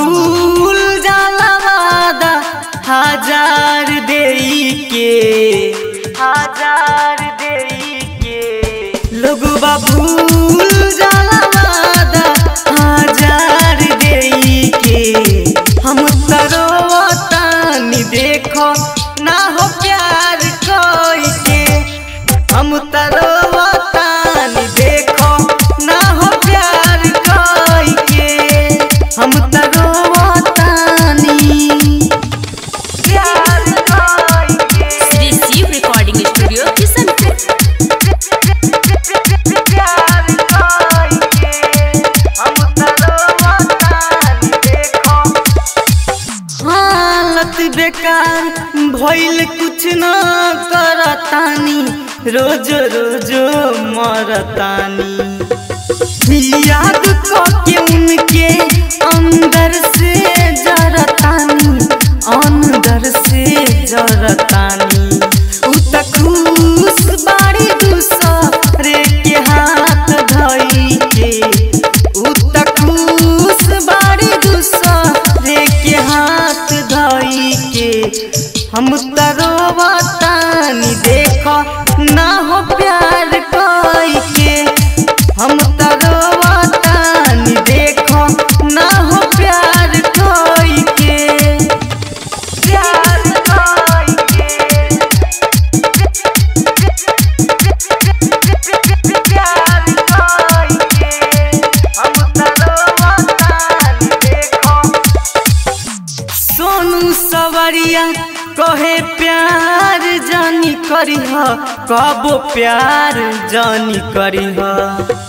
भूल जाला वादा हजार देई के हजार देई के लोगवा भूल जाला वादा हजार देई के हम तरोतानी देखो ना हो प्यार कोई के हम तरोतानी देखो ना हो प्यार कोई के हम तरोतानी प्यार कोई के श्री शिव रिकॉर्डिंग स्टूडियो किशनपुर प्यार कोई के हम तरोतानी देखो हालत बेकार भइल कुछ न करतानी रोज रोज मरतानी याद के उनके अंदर से जरतानी अंदर से जरतानी उ त खुश बाड़ी दूसरे के हाथ धई के उ त खुश बाड़ी दूसरे के हाथ धई के हम तरोवतानी देखो ना हो प्यार कोई के हम तरोवतानी देखो ना हो प्यार कोई के प्यार कोई के प्यार कोई के हम तरोवतानी देखो सोनू सवरिया कहे प्यार जानी करीह कबो प्यार जानी करीह